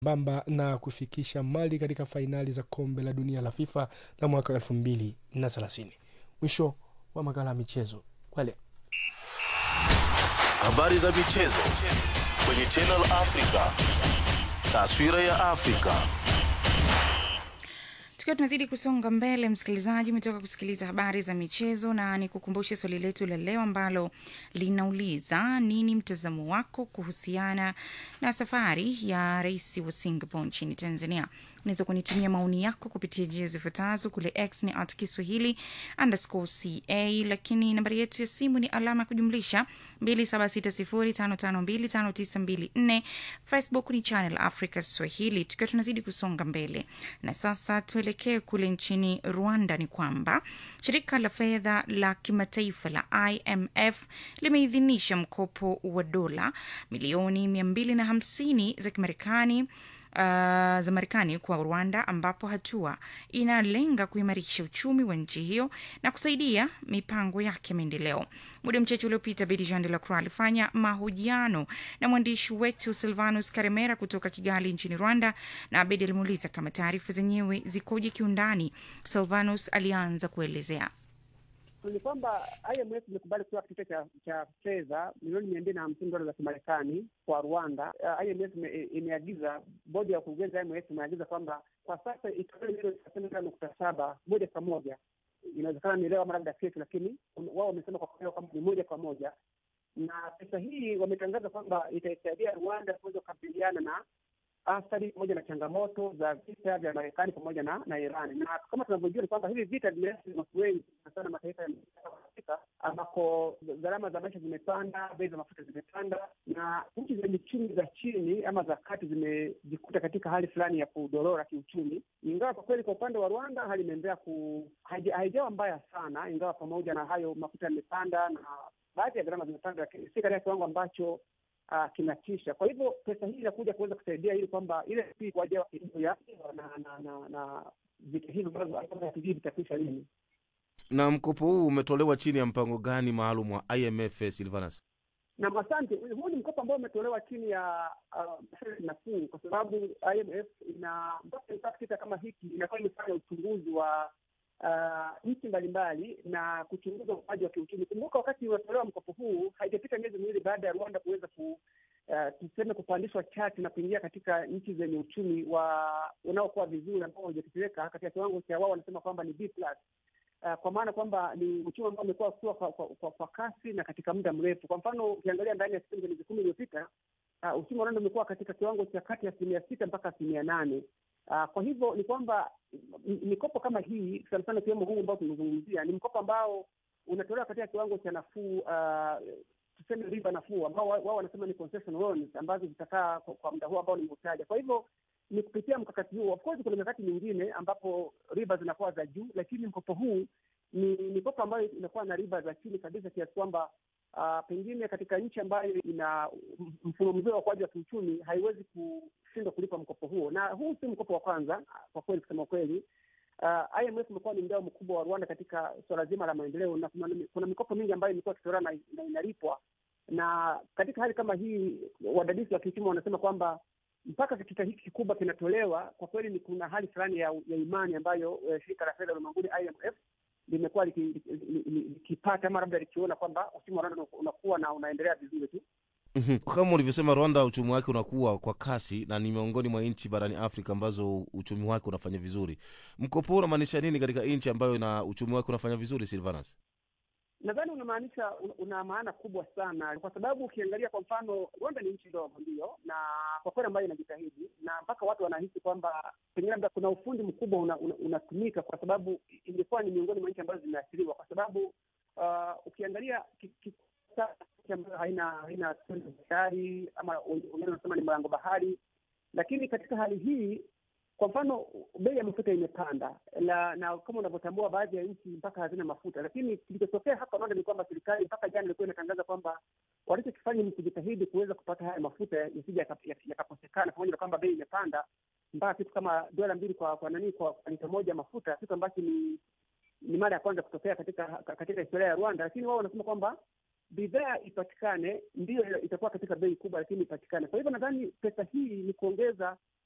bamba na kufikisha Mali katika fainali za kombe la dunia la FIFA la mwaka elfu mbili na thelathini. Mwisho wa makala ya michezo kwa leo. Habari za michezo kwenye Channel Africa. Taswira ya Afrika. Tukiwa tunazidi kusonga mbele, msikilizaji, umetoka kusikiliza habari za michezo, na ni kukumbushe swali letu la leo ambalo linauliza nini mtazamo wako kuhusiana na safari ya rais wa Singapore nchini Tanzania. Unaweza kunitumia maoni yako kupitia njia zifuatazo. Kule X ni at Kiswahili underscore ca, lakini nambari yetu ya simu ni alama ya kujumlisha 2760552594. Facebook ni Channel Africa Swahili. Tukiwa tunazidi kusonga mbele, na sasa tuelekee kule nchini Rwanda. Ni kwamba shirika la fedha la kimataifa la IMF limeidhinisha mkopo wa dola milioni 250 za Kimarekani uh, za Marekani kwa Rwanda, ambapo hatua inalenga kuimarisha uchumi wa nchi hiyo na kusaidia mipango yake ya maendeleo. Muda mchache uliopita, Bedi Jean de la Croix alifanya mahojiano na mwandishi wetu Silvanus Karemera kutoka Kigali nchini Rwanda, na Bedi alimuuliza kama taarifa zenyewe zikoje kiundani. Silvanus alianza kuelezea ni kwamba IMF imekubali kutoa kitita cha cha fedha milioni mia mbili na hamsini dola za Kimarekani kwa Rwanda. Uh, IMF imeagiza, bodi ya wakurugenzi ya IMF imeagiza kwamba kwa sasa itolewe milioni thelathini na nukta saba moja kwa moja. Inawezekana ni leo ama labda kesho, lakini wao wamesema kwa kweli kwamba ni moja kwa moja, na pesa hii wametangaza kwamba itaisaidia Rwanda kuweza kukabiliana na athari pamoja na changamoto za vita vya Marekani pamoja na na Iran. Na kama tunavyojua ni kwamba hivi vita vimeathiri watu wengi sana mataifa ya Afrika ambako gharama za maisha zimepanda, bei za mafuta zimepanda, na nchi zenye chumi za chini ama za kati zimejikuta katika hali fulani ya kudorora kiuchumi, ingawa kwa kweli kwa upande wa Rwanda hali imeendelea ku haijawa mbaya sana, ingawa pamoja na hayo mafuta yamepanda na baadhi ya gharama zimepanda, lakini si katika kiwango ambacho Uh, kinatisha. Kwa hivyo pesa hii inakuja kuweza kusaidia ili kwamba ile waja ya na na na, na vita hivi ambavyo vitakwisha lini. Na mkopo huu umetolewa chini ya mpango gani maalum wa IMF, Silvanus? Na asante. Huu ni mkopo ambao umetolewa chini ya masharti uh, nafuu, kwa sababu IMF ina mpaka kita kama hiki inakuwa imefanya uchunguzi wa uh, nchi mbalimbali na kuchunguza ukuaji wa kiuchumi. Kumbuka wakati unatolewa mkopo huu haijapita miezi miwili baada ya Rwanda kuweza ku uh, tuseme kupandishwa chati na kuingia katika nchi zenye uchumi wa unaokuwa vizuri ambao haujatetereka katika kiwango cha wao wanasema kwamba ni B plus. Uh, kwa maana kwamba ni uchumi ambao umekuwa kukua kwa, kwa, kwa, kwa kasi na katika muda mrefu. Kwa mfano ukiangalia ndani ya kipindi cha miezi kumi iliyopita uh, uchumi wa Rwanda umekuwa katika kiwango cha kati ya asilimia sita mpaka asilimia nane. Uh, kwa hivyo ni kwamba mikopo kama hii sana sana ikiwemo huu ambao tumezungumzia ni mkopo ambao unatolewa katika kiwango cha nafuu, uh, tuseme riba nafuu, ambao wao wanasema ni concession loans ambazo zitakaa kwa, kwa muda huu ambao nimeutaja. Kwa hivyo ni kupitia mkakati huu. Of course kuna mikakati mingine ambapo riba zinakuwa za juu, lakini mkopo huu ni mikopo ambayo inakuwa na riba za chini kabisa kiasi kwamba Uh, pengine katika nchi ambayo ina mfumo mzuri wa ukuaji wa kiuchumi haiwezi kushindwa kulipa mkopo huo, na huu si mkopo wa kwanza kwa kweli, kusema kweli. Uh, IMF imekuwa ni mdau mkubwa wa Rwanda katika suala zima la maendeleo, na kuna, kuna mikopo mingi ambayo imekuwa ikitolewa na, na inalipwa. Na katika hali kama hii, wadadisi wa kiuchumi wanasema kwamba mpaka kitita hiki kikubwa kinatolewa, kwa kweli ni kuna hali fulani ya, ya imani ambayo uh, shirika la fedha ulimwenguni IMF limekuwa likipata ama labda likiona kwamba uchumi wa Rwanda unakuwa na unaendelea vizuri tu. Kama ulivyosema, Rwanda uchumi wake unakuwa kwa kasi na ni miongoni mwa nchi barani Afrika ambazo uchumi wake unafanya vizuri. Mkopo huu unamaanisha nini katika nchi ambayo na uchumi wake unafanya vizuri, Silvanus? Nadhani unamaanisha una maana kubwa sana, kwa sababu ukiangalia kwa mfano, Rwanda ni nchi ndogo ndio, na kwa kweli ambayo inajitahidi, na mpaka watu wanahisi kwamba pengine labda kuna ufundi mkubwa unatumika una, una kwa sababu ingekuwa ni miongoni mwa nchi ambazo zimeathiriwa, kwa sababu uh, ukiangalia ambayo haina haina bahari ama wengine wanasema ni mlango bahari, lakini katika hali hii kwa mfano bei ya mafuta imepanda la, na kama unavyotambua baadhi ya nchi mpaka hazina mafuta, lakini kilichotokea hapa Rwanda ni kwamba serikali mpaka jana ilikuwa inatangaza kwamba walichokifanya ni kujitahidi kuweza kupata haya mafuta yasija yakakosekana, pamoja na kwamba bei imepanda mpaka kitu kama dola mbili kwa kwa nani kwa lita moja mafuta, kitu ambacho ni ni mara ya kwanza kutokea katika katika historia ya Rwanda. Lakini wao wanasema kwamba bidhaa ipatikane, ndiyo itakuwa katika bei kubwa, lakini ipatikane. Kwa hivyo nadhani pesa hii ni kuongeza